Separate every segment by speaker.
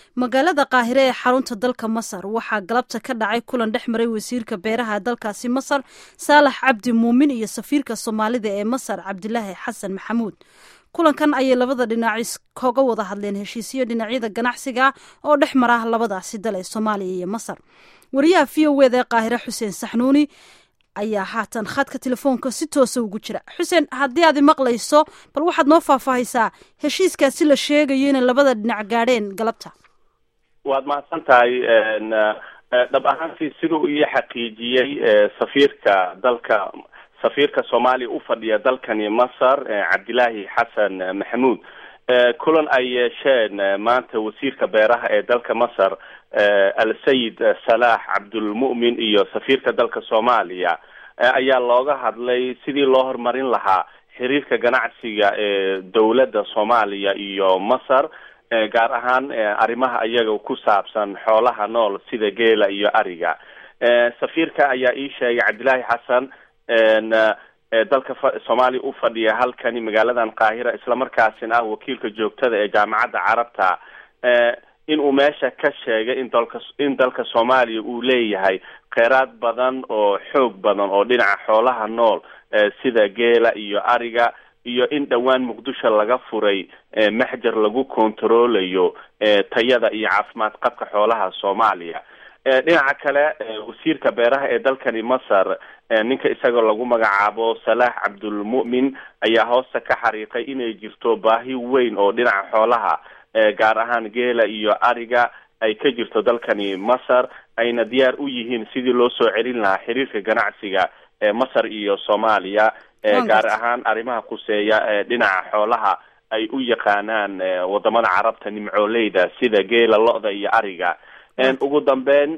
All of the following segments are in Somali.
Speaker 1: magaalada qaahire ee xarunta dalka masar waxaa galabta ka dhacay kulan dhex maray wasiirka beeraha dalkaasi masar saalax cabdi muumin iyo safiirka soomaalida ee masar cabdilaahi xasan maxamuud kulankan ayay labada dhinac kaga wada hadleen heshiisyo dhinacyada ganacsiga oo dhex mara labadaasi dal ee soomaaliya iyo masar wariyaha v o wda ee qaahire xuseen saxnuuni ayaa haatan khadka telefoonka si toosa ugu jira xuseen haddii aad maqlayso bal waxaad noo faahfaahaysaa heshiiskaasi la sheegayo inay labada dhinac gaadheen galabta
Speaker 2: waad mahadsan tahay dhab ahaantii siduu iyo xaqiijiyey safiirka dalka safiirka soomaaliya u fadhiya dalkani masar cabdilaahi xasan maxamuud kulan ay yeesheen maanta wasiirka beeraha ee dalka masar al-sayid salaax cabdulmu'min iyo safiirka dalka soomaaliya ayaa looga hadlay sidii loo horumarin lahaa xiriirka ganacsiga ee dowladda soomaaliya iyo masar gaar ahaan arrimaha iyaga ku saabsan xoolaha nool sida geela iyo ariga safiirka ayaa ii sheegay cabdilaahi xasan dalka soomaaliya u fadhiya halkani magaaladan qaahira islamarkaasina ah wakiilka joogtada ee jaamacadda carabta in uu meesha ka sheegay in dalka in dalka soomaaliya uu leeyahay kheyraad badan oo xoog badan oo dhinaca xoolaha nool sida geela iyo ariga iyo in dhowaan muqdisho laga furay maxjar lagu kontaroolayo tayada iyo caafimaad qabka xoolaha soomaaliya dhinaca kale wasiirka beeraha ee dalkani masar ninka isagoo lagu magacaabo salaax cabdulmu'min ayaa hoosta ka xariiqay inay jirto baahi weyn oo dhinaca xoolaha gaar ahaan geela iyo ariga ay ka jirto dalkani masar ayna diyaar u yihiin sidii loo soo celin lahaa xiriirka ganacsiga ee masar iyo soomaaliya gaar ahaan arrimaha kuseeya dhinaca xoolaha ay u yaqaanaan wadamada carabta nimcooleyda sida geela lo-da iyo ariga ugu dambeyn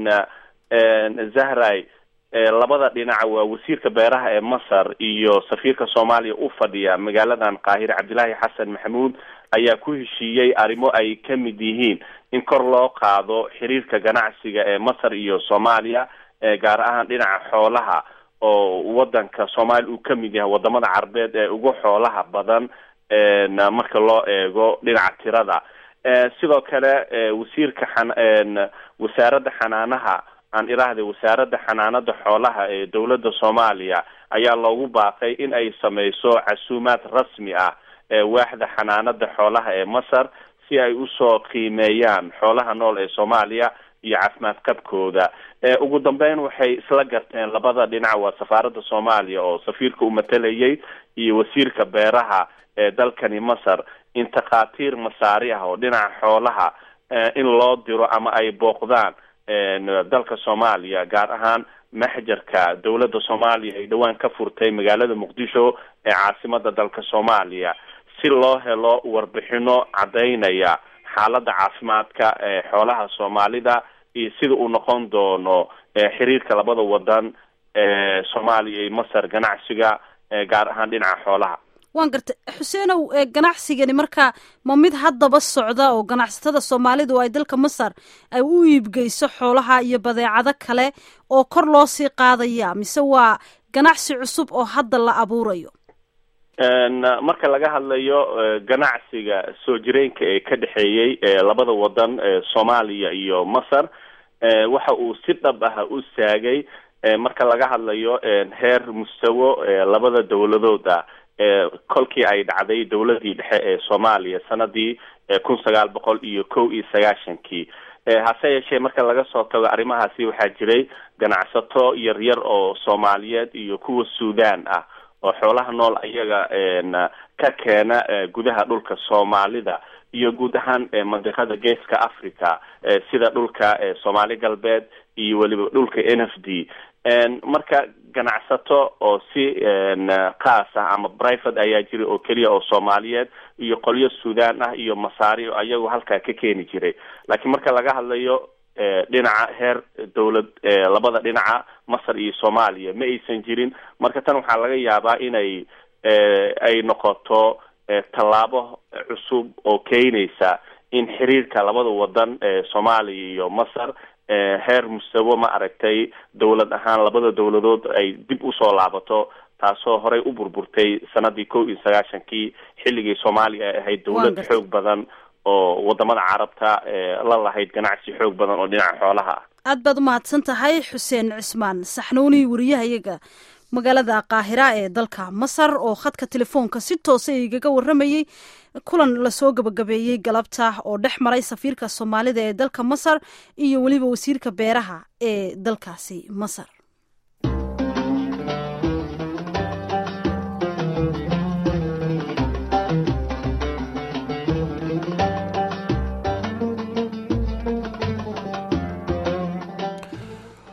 Speaker 2: zahray labada dhinac waa wasiirka beeraha ee masar iyo safiirka soomaaliya u fadhiya magaaladan qaahire cabdilaahi xasan maxamuud ayaa ku heshiiyey arrimo ay ka mid yihiin in kor loo qaado xiriirka ganacsiga ee masar iyo soomaaliya gaar ahaan dhinaca xoolaha oo wadanka soomaaliya uu ka mid yahay wadamada carabeed ee ugu xoolaha badan marka loo eego dhinaca tirada sidoo kale wasiirka xan wasaaradda xanaanaha aan iraahday wasaaradda xanaanada xoolaha ee dowladda soomaaliya ayaa loogu baaqay in ay sameyso casuumaad rasmi ah waaxda xanaanada xoolaha ee masar si ay usoo qiimeeyaan xoolaha nool ee soomaaliya iyo caafimaad qabkooda ugu dambeyn waxay isla garteen labada dhinac waa safaaradda soomaaliya oo safiirka u matalayay iyo wasiirka beeraha ee dalkani masar in takhaatiir masaari ah oo dhinaca xoolaha in loo diro ama ay booqdaan dalka soomaaliya gaar ahaan maxjarka dowladda soomaaliya ay dhowaan ka furtay magaalada muqdisho ee caasimada dalka soomaaliya si loo helo warbixino caddaynaya xaaladda caafimaadka ee xoolaha soomaalida iyo sida uu noqon doono xiriirka labada wadan ee soomaaliya iyo masar ganacsiga gaar ahaan dhinaca xoolaha
Speaker 1: waan gartay xuseenow ganacsigani marka ma mid haddaba socda oo ganacsatada soomaalidu ay dalka masar ay u iibgeyso xoolaha iyo badeecado kale oo kor loo sii qaadaya mise waa ganacsi cusub oo hadda la abuurayo
Speaker 2: marka laga hadlayo ganacsiga soo jireenka ee ka dhexeeyey labada wadan soomaaliya iyo masar waxa uu si dhab ah u saagay marka laga hadlayo heer mustawo labada dowladood ah kolkii ay dhacday dowladii dhexe ee soomaaliya sanadii kun sagaal boqol iyo kow iyo sagaashankii hase yeeshee marka laga soo tago arrimahaasi waxaa jiray ganacsato yar yar oo soomaaliyeed iyo kuwa suudaan ah oo xoolaha nool ayaga ka keena gudaha dhulka soomaalida iyo guud ahaan mandiqada geeska africa sida dhulka soomaali galbeed iyo weliba dhulka n f d marka ganacsato oo si khaas ah ama private ayaa jira oo keliya oo soomaaliyeed iyo qolyo suudaan ah iyo masaari oo ayagu halkaa ka keeni jiray laakiin marka laga hadlayo dhinaca heer dowlad labada dhinaca masar iyo soomaaliya ma aysan jirin marka tan waxaa laga yaabaa inay ay noqoto tallaabo cusub oo keenaysa in xiriirka labada wadan soomaaliya iyo masar heer mustawo ma aragtay dowlad ahaan labada dowladood ay dib usoo laabato taasoo horey u burburtay sanadii kow iyo sagaashankii xilligii soomaaliya ay ahayd dowlad xoog badan oo wadamada carabta la lahayd ganacsi xoog badan oo dhinaca xoolaha ah
Speaker 1: aad baad umahadsan tahay xuseen cismaan saxnuuni wariyahayaga magaalada qaahira ee dalka masar oo khadka telefoonka si toosa igaga waramayey kulan lasoo gabagabeeyey galabta oo dhex maray safiirka soomaalida ee dalka masar iyo weliba wasiirka beeraha ee dalkaasi masar